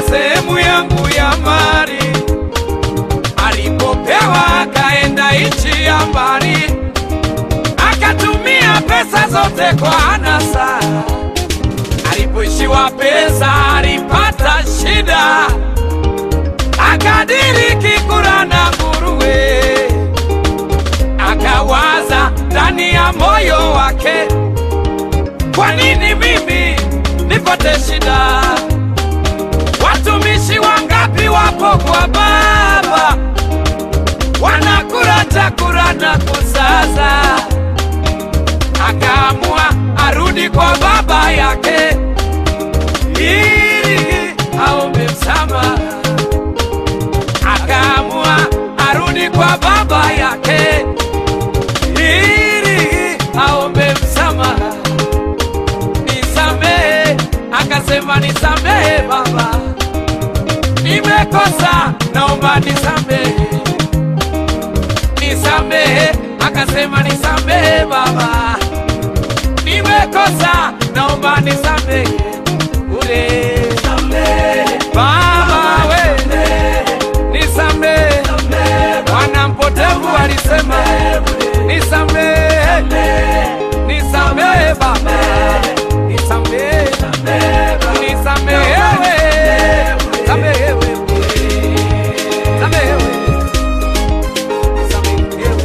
sehemu yangu ya mali. Alipopewa akaenda nchi ya mbali, akatumia pesa zote kwa anasa. Alipoishiwa pesa alipata shida, akadiriki kula na nguruwe. Akawaza ndani ya moyo wake, kwa nini mimi nipate shida? Watumishi wangapi wapo kwa baba wanakula chakula na kusaza. Akaamua arudi kwa baba yake ili aombe msamaha. Akaamua arudi kwa baba yake ili aombe msamaha. Nisamehe, akasema nisamehe baba, nimekosa, naomba nisamehe. Nisamehe, akasema nisamehe baba, nimekosa, naomba nisamehe. Ule baba we, nisamehe. Wana mpotevu alisema nisamehe, nisamehe baba, nisamehe, nisamehewe, samehewe, samehewe, samehewe.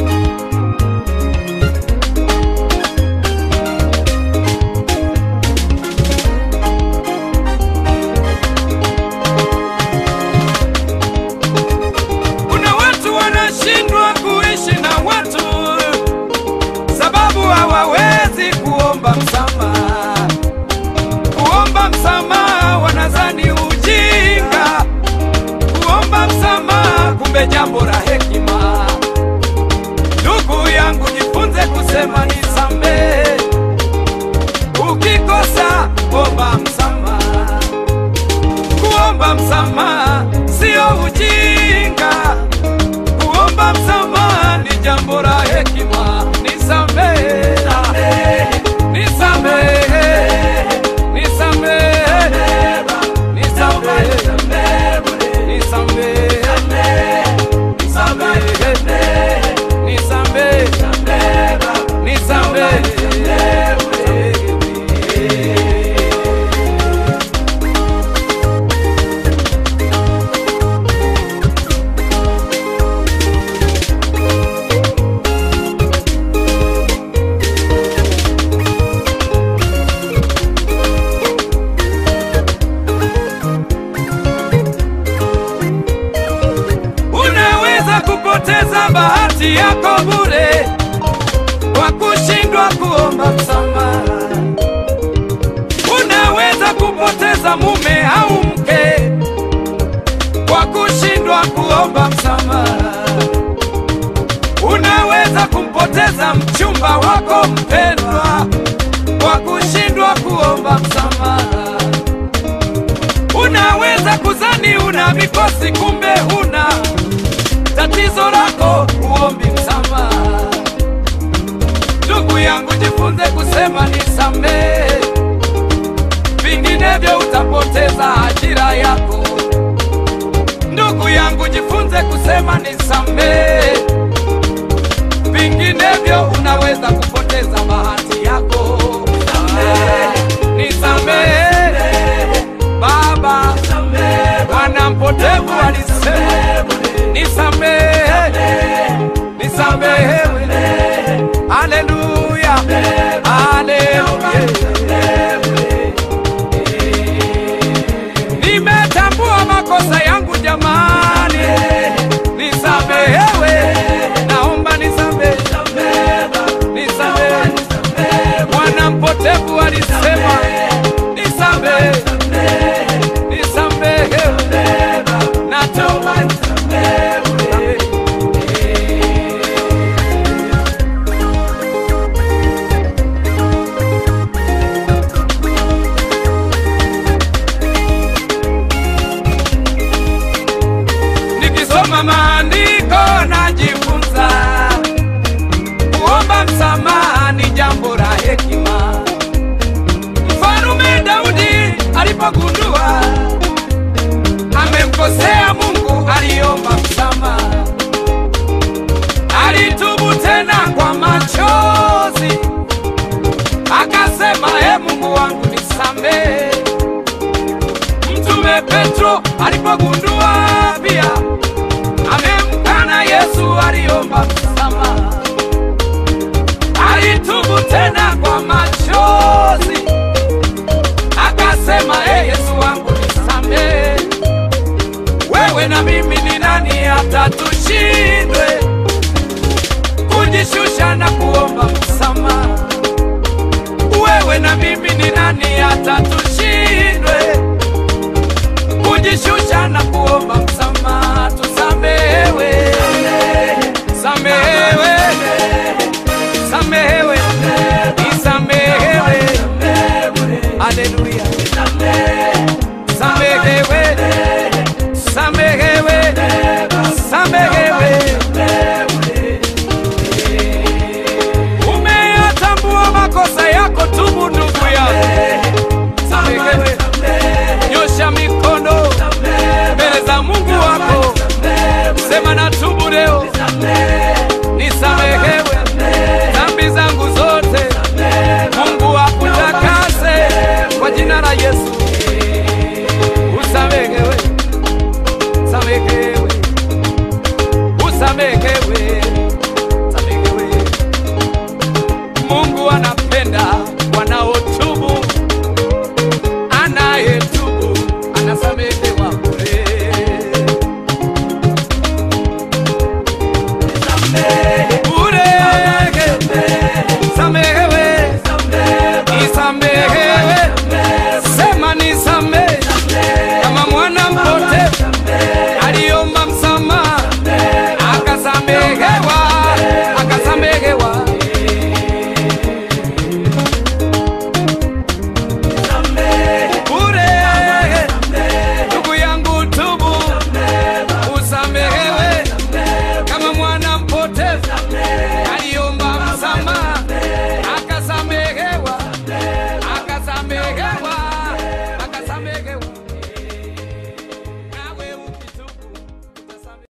Kuna watu wanashindwa kuishi na watu sababu hawawezi kuomba msamaha. Kuomba msamaha wanazani ujinga, kuomba msamaha kumbe jambo la hekima. Ndugu yangu, jifunze kusema nisamehe. Ukikosa omba msamaha. Kuomba msamaha sio ujinga, kuomba msamaha ni jambo la hekima. Nisamehe, nisamehe, nisamehe, nisamehe, nisamehe, nisamehe, nisamehe, nisamehe. Unaweza kupoteza bahati yako bure kwa kushindwa kuomba msamaha. Unaweza kupoteza mume au mke kwa kushindwa kuomba msamaha. Unaweza kumpoteza mchumba wako mpendwa kwa kushindwa kuomba msamaha. Unaweza kuzani una mikosi kumbe huna tatizo lako, uombi msamaha. Ndugu yangu, jifunze kusema nisamehe, vinginevyo utapoteza ajira yako. Ndugu yangu, jifunze kusema nisamehe, vinginevyo unaweza kupoteza bahati yako. Nisamehe Baba, Bwana mpotevu alisema nisamehe, nisamehewe. Haleluya, haleluya. Nimetambua makosa yangu jamani, nisamehewe, naomba nisamehe, nisamehe. Bwana mpotevu alisema nisamehe, nisamehewe, naomba nisamehe. Nikisoma maandiko najifunza kuomba msamaha ni jambo la hekima. Mfalume Daudi alipogundua alipogundua pia amemkana Yesu, aliomba msamaha, alitubu tena kwa machozi, akasema e Yesu wangu nisamehe, wewe na mimi ni nani hata tushindwe kujishusha na kuomba msamaha? Wewe na mimi ni nani hata tushindwe